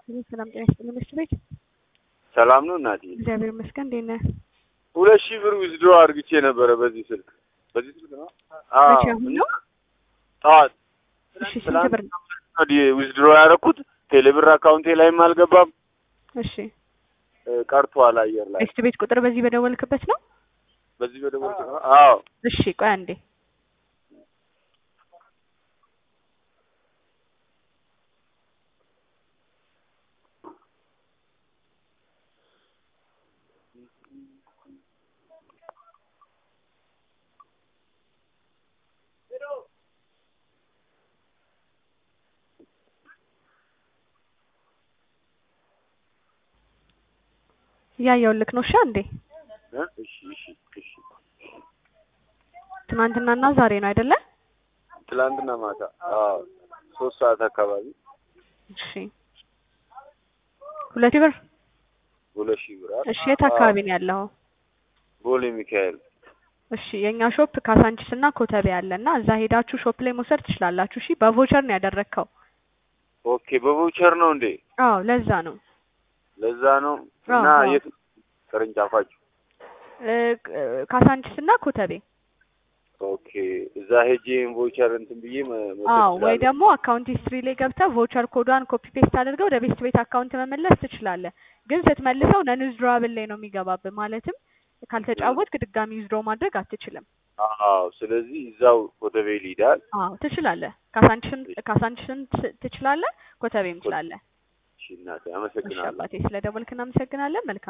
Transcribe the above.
ሰላም ጤና ይስጥልኝ መስት ቤት ሰላም ነው እናቴ። እግዚአብሔር ይመስገን። እንዴት ነህ? ሁለት ሺህ ብር ዊዝድሮ አድርግቼ ነበረ በዚህ ስልክ በዚህ ስልክ ነው። አዎ መቼ አሁን ነው? ጠዋት እሺ ስንት ብር ነው? ዊዝድሮ ያደረኩት ቴሌብር አካውንቴ ላይም አልገባም እሺ እ፣ ቀርቷል አየር ላይ መስት ቤት ቁጥር በዚህ በደወልክበት ነው? በዚህ በደወል አዎ እሺ ቆይ አንዴ እያየሁልክ ነው። እሺ አንዴ እ፣ እሺ እሺ እሺ ትናንትናና ዛሬ ነው አይደለ? ትላንትና ማታ አዎ ሶስት ሰዓት አካባቢ እሺ ሁለት ብር ሁለት ሺህ ብር አይደል? እሺ የት አካባቢ ነው ያለው? ቦሌ ሚካኤል እሺ የኛ ሾፕ ካሳንቺስ እና ኮተቤ አለ እና እዛ ሄዳችሁ ሾፕ ላይ መውሰድ ትችላላችሁ። እሺ በቮቸር ነው ያደረግከው? ኦኬ በቮቸር ነው እንዴ አዎ ለዛ ነው ለዛ ነው አዎ፣ እና አዎ። የት ቅርንጫፋችሁ እ፣ ካሳንቺስ እና ኮተቤ ኦኬ እዛ ሄጄ ቮቸር እንትን ብዬ መ- መውሰድ አዎ ወይ እችላለሁ? ደግሞ አካውንት ሂስትሪ ላይ ገብተህ ቮቸር ኮዷን ኮፒ ፔስት አድርገው ወደ ቤስት ቤት አካውንት መመለስ ትችላለህ። ግን ስትመልሰው ነን ዊዝድሮዋብል ላይ ነው የሚገባብህ። ማለትም ካልተጫወትክ ድጋሚ ዊዝድሮ ማድረግ አትችልም። አዎ ስለዚህ እዛው ኮተቤ ሊዳል አዎ ትችላለህ። ካሳንቺስም ካሳንቺስም ት- ትችላለህ፣ ኮተቤም ትችላለህ። እሺ እናቴ እሺ አመሰግናለሁ አባቴ ስለ ደወልክ እናመሰግናለን። መልካም